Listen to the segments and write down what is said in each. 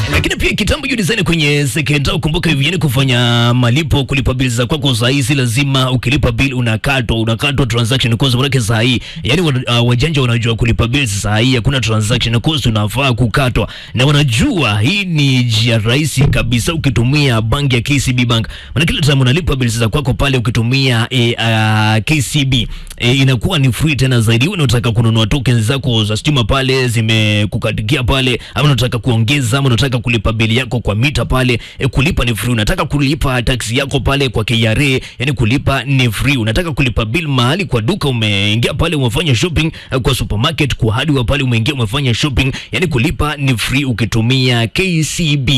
Lakini pia kitambo hiyo design kwenye sekenda, ukumbuka hivi, yani kufanya malipo, kulipa bili za kwako saa hii si lazima ukilipa bili unakatwa unakatwa transaction cost. Maanake saa hii yani wa- uh, wajanja wanajua kulipa bili saa hii hakuna transaction cost, unafaa kukatwa, na wanajua hii ni njia rahisi kabisa ukitumia banki ya KCB Bank. Maana kila time unalipa bili za kwako pale ukitumia e, uh, KCB e, inakuwa ni free tena zaidi. Wewe unataka kununua tokens zako za stima pale zimekukatikia pale, ama unataka kuongeza, ama unataka kulipa bili yako kwa mita pale e, kulipa ni free. Unataka kulipa taksi yako pale kwa KRA, yani kulipa ni free. Unataka kulipa bill mahali kwa duka, umeingia pale umefanya shopping eh, kwa supermarket, kwa hardware pale umeingia umefanya shopping, yani kulipa ni free ukitumia KCB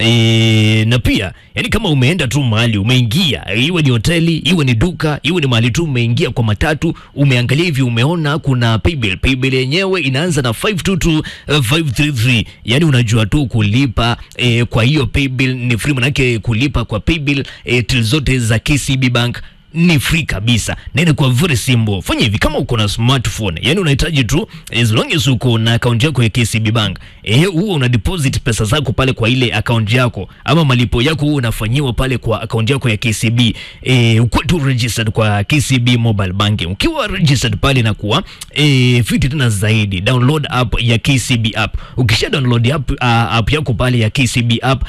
e, na pia yani kama umeenda tu mahali umeingia, iwe ni hoteli, iwe ni duka, iwe ni mahali tu umeingia kwa matatu, umeangalia hivi, umeona kuna paybill. Paybill yenyewe inaanza na 522 eh, 533 yani unajua tu kulipa eh, kwa hiyo paybill ni free, manake kulipa kwa paybill eh, till zote za KCB Bank ni free kabisa na inakuwa very simple. Fanya hivi kama uko na smartphone, yani unahitaji tu as long as uko na account yako ya KCB Bank, eh, huo una deposit pesa zako pale kwa ile account yako, ama malipo yako huo unafanyiwa pale kwa account yako ya KCB. Eh, uko tu registered kwa KCB mobile banking. Ukiwa registered pale inakuwa eh, fiti tena zaidi. Download app ya KCB app. Ukisha download app, uh, app yako pale ya KCB app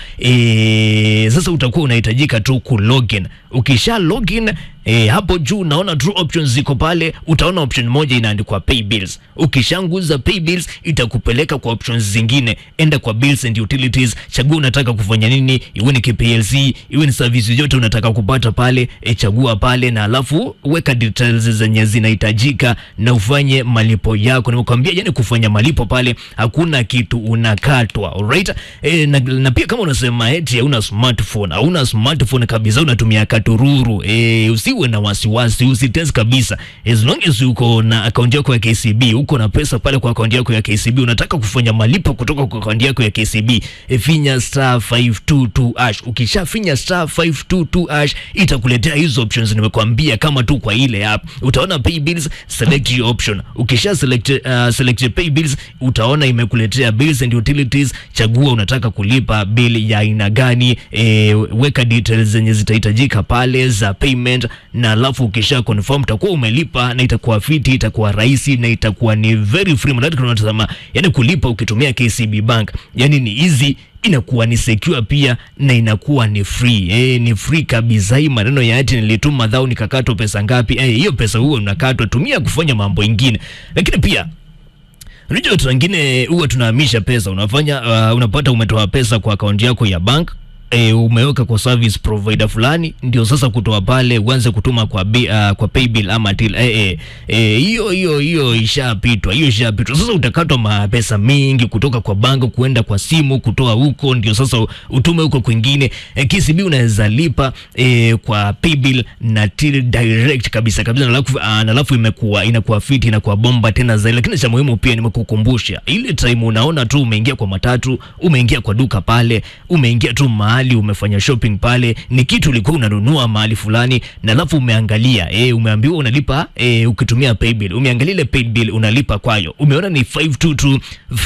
eh, sasa utakuwa unahitajika tu ku login. Ukisha login E, hapo juu unaona two options ziko pale, utaona option moja inaandikwa pay bills. Ukishanguza pay bills itakupeleka kwa options zingine, enda kwa bills and utilities, chagua unataka kufanya nini, iwe ni KPLC, iwe ni service yote unataka kupata pale, e, chagua pale na alafu weka details zenye zinahitajika na ufanye malipo yako. Nimekwambia yani kufanya malipo pale hakuna kitu unakatwa, alright? E, na, na pia kama unasema eti hauna smartphone, hauna smartphone kabisa, unatumia katururu e, usiwe na wasiwasi, usitest kabisa. As long as uko na akaunti yako ya KCB, uko na pesa pale kwa akaunti yako ya KCB, unataka kufanya malipo kutoka kwa akaunti yako ya KCB, e, finya star 522 hash. Ukishafinya star 522 hash itakuletea hizo options nimekwambia, kama tu kwa ile app utaona pay bills, select your option. Ukisha select, uh, select pay bills utaona imekuletea bills and utilities. Chagua unataka kulipa bill ya aina gani, e, weka details zenye zitahitajika pale za payment, na alafu ukisha confirm utakuwa umelipa na itakuwa fiti, itakuwa rahisi na itakuwa ni very free. Mnadati tunatazama yani kulipa ukitumia KCB Bank, yani ni easy inakuwa ni secure pia na inakuwa ni free eh, ni free kabisa. Hii maneno ya ati nilituma dhao nikakatwa pesa ngapi, eh, hiyo pesa huo unakatwa, tumia kufanya mambo ingine. Lakini pia unajua watu wengine huwa tunahamisha pesa, unafanya uh, unapata umetoa pesa kwa akaunti yako ya bank E, umeweka kwa service provider fulani, ndio sasa kutoa pale uanze kutuma kwa bi, uh, kwa paybill ama till eh eh hiyo hiyo hiyo ishapitwa, hiyo ishapitwa. Sasa utakatwa mapesa mingi kutoka kwa bank kuenda kwa simu, kutoa huko, ndio sasa utume huko kwingine. E, KCB unaweza lipa e, kwa paybill na till direct kabisa kabisa, na alafu uh, na alafu imekuwa inakuwa fiti, inakuwa bomba tena zaidi. Lakini cha muhimu pia nimekukumbusha ile time unaona tu umeingia kwa matatu, umeingia kwa duka pale, umeingia tu mahali umefanya shopping pale, ni kitu ulikuwa unanunua mahali fulani, na alafu umeangalia eh, umeambiwa unalipa eh, ukitumia paybill, umeangalia ile paybill unalipa kwayo, umeona ni 522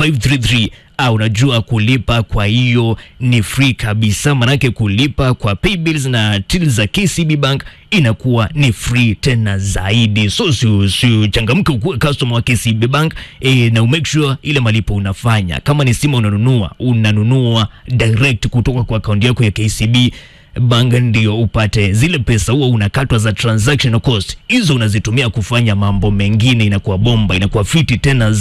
533 Ah, unajua kulipa kwa hiyo ni free kabisa, manake kulipa kwa paybills na till za KCB Bank inakuwa ni free tena zaidi. So si, si changamke ukuwe customer wa KCB Bank e, na umake sure ile malipo unafanya kama ni simu unanunua unanunua direct kutoka kwa akaunti yako ya KCB Bank ndio upate zile pesa, huwa unakatwa za transaction cost, hizo unazitumia kufanya mambo mengine, inakuwa bomba, inakuwa fiti tena